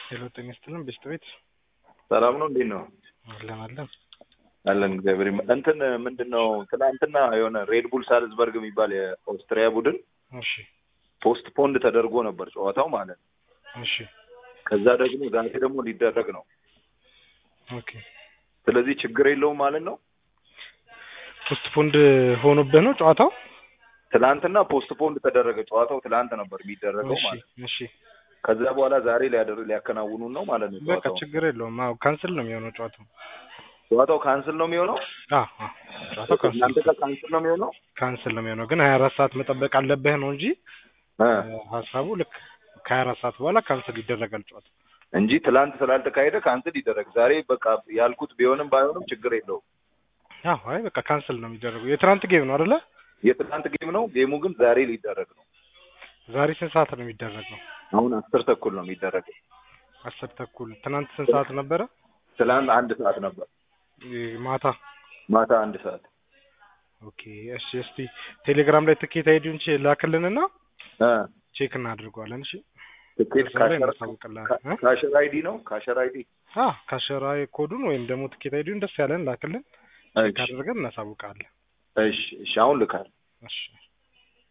ሄሎ ጤና ይስጥልን ቤስት ቤት ሰላም ነው። እንዴት ነው? አለን አለን አለን እግዚአብሔር ይመስገን። እንትን ምንድን ነው ትናንትና የሆነ ሬድ ቡል ሳልዝበርግ የሚባል የኦስትሪያ ቡድን እሺ ፖስት ፖንድ ተደርጎ ነበር ጨዋታው ማለት ነው። እሺ ከዛ ደግሞ ዛሬ ደግሞ ሊደረግ ነው። ኦኬ ስለዚህ ችግር የለውም ማለት ነው። ፖስት ፖንድ ሆኖብህ ነው ጨዋታው? ትናንትና ፖስት ፖንድ ተደረገ። ጨዋታው ትናንት ነበር የሚደረገው እሺ ማለት ነው። እሺ ከዛ በኋላ ዛሬ ሊያደር ሊያከናውኑ ነው ማለት ነው። በቃ ጨዋታው ችግር የለውም። አዎ ካንስል ነው የሚሆነው ጨዋታው። ጨዋታው ካንስል ነው የሚሆነው። አዎ አዎ ጨዋታው ካንስል እናንተ ጋር ካንስል ነው የሚሆነው። ካንስል ነው የሚሆነው ግን ሀያ አራት ሰዓት መጠበቅ አለብህ ነው እንጂ እ ሀሳቡ ልክ ከሀያ አራት ሰዓት በኋላ ካንስል ይደረጋል ጨዋታው። እንጂ ትላንት ስላልተካሄደ ካንስል ይደረግ። ዛሬ በቃ ያልኩት ቢሆንም ባይሆንም ችግር የለውም። አዎ አይ በቃ ካንስል ነው የሚደረገው። የትናንት ጌም ነው አይደለ? የትናንት ጌም ነው። ጌሙ ግን ዛሬ ሊደረግ ነው። ዛሬ ስንት ሰዓት ነው የሚደረገው? አሁን አስር ተኩል ነው የሚደረገው። አስር ተኩል። ትናንት ስንት ሰዓት ነበረ? ትላንት አንድ ሰዓት ነበር። ይ- ማታ ማታ አንድ ሰዓት ኦኬ። እሺ እስቲ ቴሌግራም ላይ ትኬት አይዲውን ቼ ላክልንና እ ቼክ እናድርገዋለን። እሺ ትኬት እዛ ላይ ካሸር እናሳውቅልሃለን እ? ካሸር አይዲ ነው ካሸር አይዲ አ ካሸራዊ ኮዱን ወይም ደግሞ ትኬት አይዲውን ደስ ያለን ላክልን። ቼክ እሺ አድርገን እናሳውቃለን። እሺ እሺ አሁን ልካል እሺ